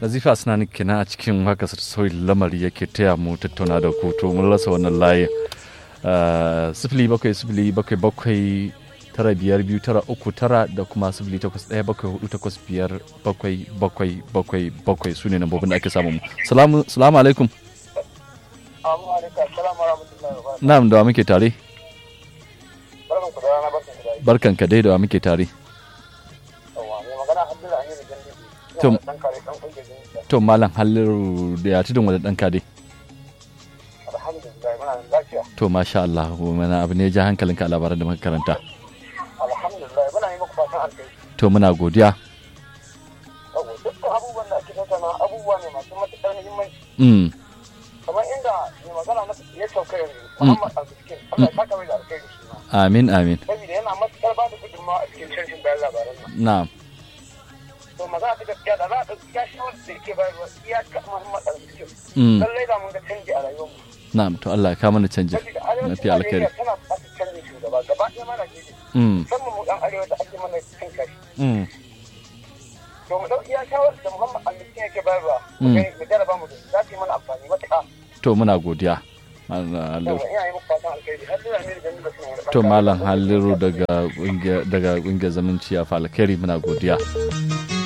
nazifa suna ni kenan a cikin haka sauyi lamari yake taya mu tattauna da ku to mun rasa wannan layin sifili bakwai sifili bakwai bakwai tara biyar biyu tara uku tara da kuma sifili takwas ɗaya bakwai hudu takwas biyar bakwai bakwai bakwai bakwai su ne nambobin da ake samu mu salamu salamu alaikum na'am da wa muke tare barkan ka dai da wa muke tare to malam halliru da ya tudun wadda ɗan kade to masha Allah mana abu ne ja hankalinka a labaran da muka karanta alhamdulillah muna yi muku fatan alkai to muna godiya dukkan abubuwan da ake tattauna abubuwa ne masu matuƙar muhimmanci mm kamar inda mai magana na ya sauka yanzu Muhammad Al-Fiskin Allah ya saka mai da alkai shi ma amin amin saboda yana matuƙar ba da gudunmawa a cikin shirin bayan labaran nan na'am to magana ta gaskiya da za a ɗauki ya shawar da yake bayarwa iya ga Muhammad Al-Fiskin mm lallai da mun ga canji a rayuwarmu na'am to Allah ya kawo mana canji saboda arewacin mafi alkhairi Najeriya tana buƙatar canjin shugaba gaba ɗaya mana ne mm musamman mu ɗan arewa da ake mana cin kashi mm to mu ɗauki ya shawar da Muhammad Al-Fiskin yake bayarwa Mm. mu gani- mu jarraba mu da za su yi mana amfani matuƙa to muna godiya Malam Halliru. Yawa, ina yi muku fatan alkhairi har zuwa ne da jami'a suna wani to ɓangare. malam halliru daga ƙungiyar daga ƙungiyar zamanci a falkari muna godiya